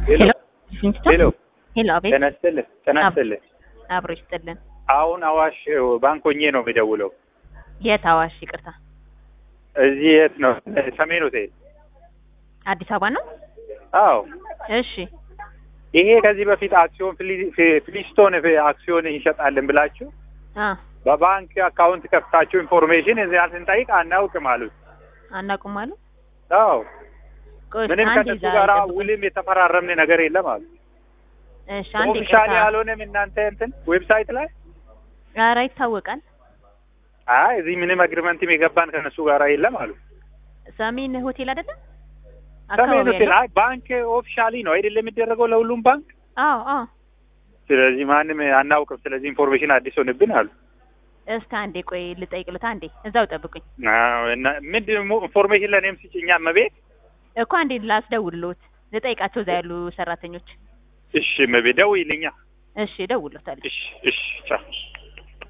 ሄሎ ሄሎ ሄሎ፣ አቤት። ጤና ይስጥልኝ ጤና ይስጥልኝ አብሮ ይስጥልን። አሁን አዋሽ ባንክ ሆኜ ነው የሚደውለው የት አዋሽ? ይቅርታ፣ እዚህ የት ነው ሰሜን ሆቴል አዲስ አበባ ነው። አዎ እሺ፣ ይሄ ከዚህ በፊት አክሲዮን ፍሊ- ፍ- ፍሊስቶን አክሲዮን ይሸጣልን ብላችሁ አ በባንክ አካውንት ከፍታችሁ ኢንፎርሜሽን እዚያ ስንጠይቅ አናውቅም አሉት አናውቅም አሉ። አዎ ቆይ ምንም አንዴ ከነሱ ዛሬ ጋር ጠብቁኝ። ውልም የተፈራረምን ነገር የለም አሉ እሺ፣ አንዴ ኦፊሻሊ ይቅርታ። ያልሆነም እናንተ እንትን ዌብሳይት ላይ ኧረ ይታወቃል። አይ እዚህ ምንም አግሪመንትም የገባን ከነሱ ጋር የለም አሉ ሰሜን ሆቴል አይደለም ሰሜን አካባቢ ሆቴል ያለው? አይ ባንክ ኦፊሻሊ ነው አይደለም የሚደረገው ለሁሉም ባንክ አዎ አዎ። ስለዚህ ማንም አናውቅም ስለዚህ ኢንፎርሜሽን አዲስ ሆንብን አሉ እስከ አንዴ ቆይ ልጠይቅልታ። አንዴ እዛው ጠብቁኝ አዎ እና ምንድን ነው ኢንፎርሜሽን ለእኔም ስጭኛ መቤት እኮ አንዴ ላስደውልሎት ልጠይቃቸው እዛ ያሉ ሰራተኞች። እሺ መቤት ደውይልኛ እሺ እደውልሎታለሁ። እሺ እሺ ቻው